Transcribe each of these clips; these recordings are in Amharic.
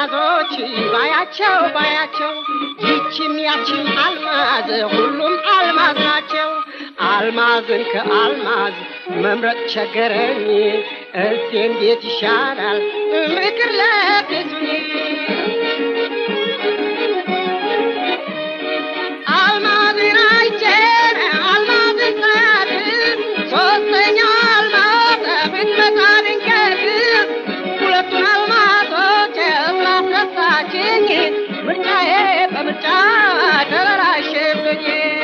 አልማዞች ባያቸው ባያቸው ይችም ያችም አልማዝ ሁሉም አልማዝ ናቸው። አልማዝን ከአልማዝ መምረጥ ቸገረኝ። እስቲ እንዴት ይሻላል ምክር ለግሱኝ። አልማዝን አይቼን አልማዝን ሳያት ሶስተኛው አልማዝ ብትመጣ ድንገት ሁለቱን አልማዞች ስላስረሳችኝ ምርጫዬ በምርጫ ተበላሸብኝ።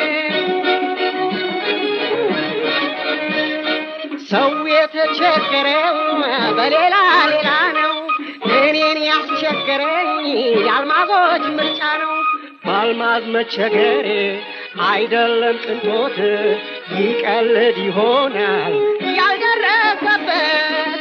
ሰው የተቸገረው በሌላ ሌላ ነው። እኔን ያስቸገረኝ የአልማዞች ምርጫ ነው። በአልማዝ መቸገሬ አይደለም ቅንጦት ይቀልድ ይሆናል ያልደረሰበት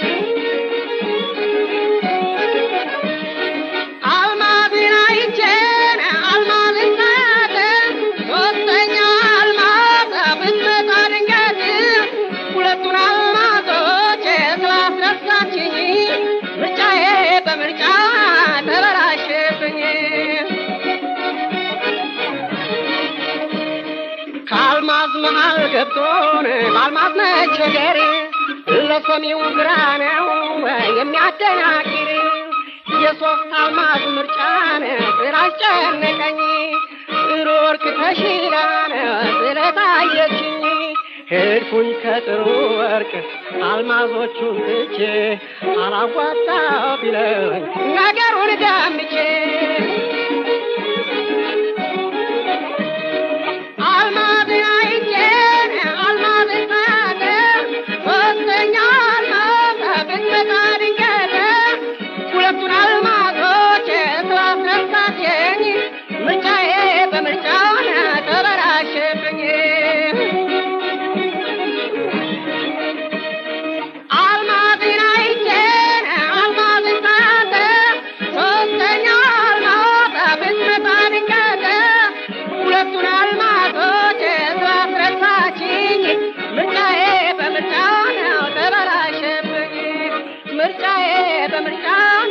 አልማዝን አይቼን አልማዝን ሳያት ሶስተኛ አልማዝ ብትመጣ ድንገት ሁለቱን አልማዞች ስላስረሳችኝ ምርጫዬ በምርጫ ተበላሸብኝ። ከአልማዝ መሃል ገብቶን በአልማዝ መቸገር ለሰሚው ግራ ነው የሚያደናግር የሶስት አልማዝ ምርጫን ስላስጨነቀኝ ጥሩ ወርቅ ተሽላን ስለታየችኝ ሄድኩኝ ከጥሩ ወርቅ አልማዞቹን ትቼ አላዋጣ ቢለኝ ነገሩን ገምቼ አልማዝን አይቼን አልማዝን ሳያት ሶስተኛ አልማዝ ብትመጣ ድንገት ሁለቱን አልማዞች ስላስረሳችኝ ምርጫዬ በምርጫ ተበላሸብኝ። አልማዝን አይቼን አልማዝን ሳያት ሶስተኛ አልማዝ ብትመጣ ድንገት ሁለቱን አልማዞች ስላስረሳችኝ ምርጫዬ በምርጫ ነው ተበላሸብኝ። ምርጫዬ በምርጫ